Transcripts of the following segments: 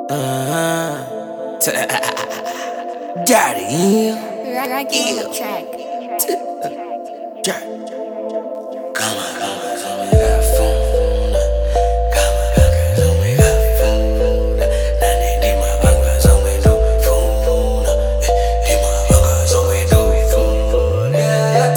Uh, Daddy, Raggy on the track. Daddy. Kama kama zomega funa, kama kama zomega funa, nani di mabanga zomedu funa, eh, di mabanga zomedu funa.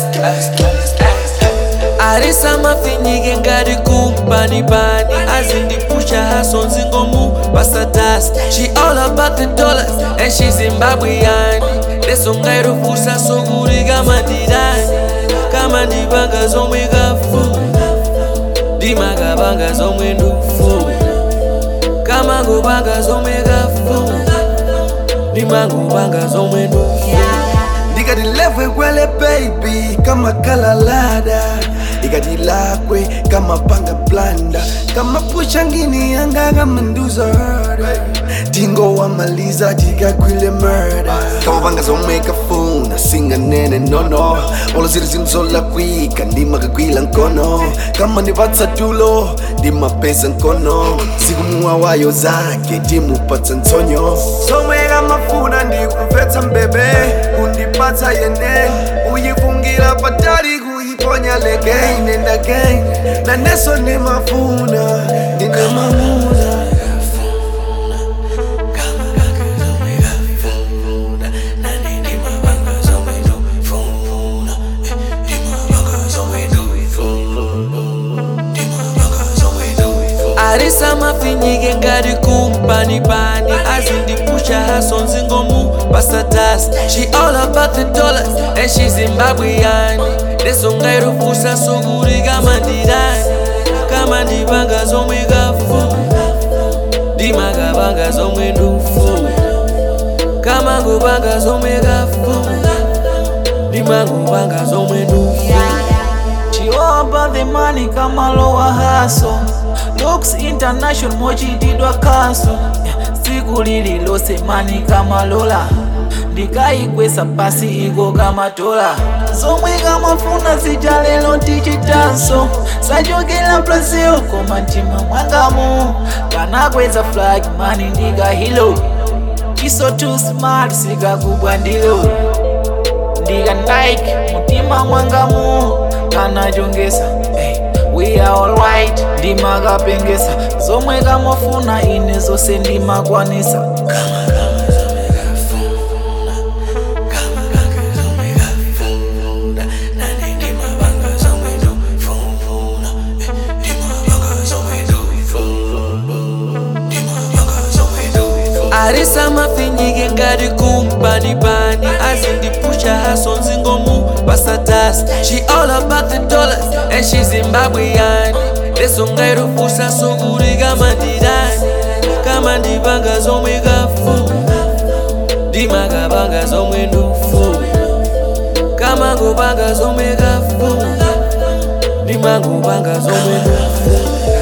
arisa mafinyike ngati kumpani pani azindipusha haso nzingomu pasatas she all about the dollars and she zimbabwean leso ngairufusa sokuri kama ndirani kama ndipanga zomwe kafuna ndimakapanga zomwe ndufuna kama ngupanga zomwe kafuna ndimangupanga zomwe ndufuna ndikati levwe kwele baby kama kalalada ikati lakwe kama panga blanda kama pusha ngini yanga kama nduzada tingo wamaliza tikakwile murder kama panga zomeka funa singa nene nono olo ziri zinzola kwika ndimakagwila nkono kama ndivatsa tulo ndimapesa nkono zikumuwa wayo zake timupatsa ntsonyo somweka mafuna ndikupetsa mbebe kundipatsa yene uyifungira patali kuyiponya legain and again naneso ndimafuna ndine mamuna arisa mafinyike ngati kumpani pani azindipusha haso nzingomu pasatas she all about the dollars and she zimbabwean leso ngairufusa sokuri kama ndirani kama ndipanga zomwe kafuna ndimakapanga zomwe ndufuna kama ngupanga zomwe kafuna ndimangupanga zomwe ndufuna She all about the money kama lower hustle Looks international mochitidwa kaso siku lililose mani kama lola ndikayikwesa pasi iko kama tola zomwe kamafuna zija lero tichitanso sachokera brazil koma mtima mwangamu kanakweza flag mani ndikahilo chiso too smart sikakubwa ndilo ndika Nike mutima mwangamu kanachongesa hey, we are alright ndimakapengesa zomwe kamafuna ine zose ndimakwanisa arisa mafinyike ngati kumpani pani azindipusha haso nzingomu pasatas she all about the dollars and she zimbabwean leso ngairufusa sokuri kama ndirani kama ndipanga zomwe kafuna ndimakapanga zomwe ndufuna kama ngupanga zomwe kafuna ndimangupanga zomwe ndufuna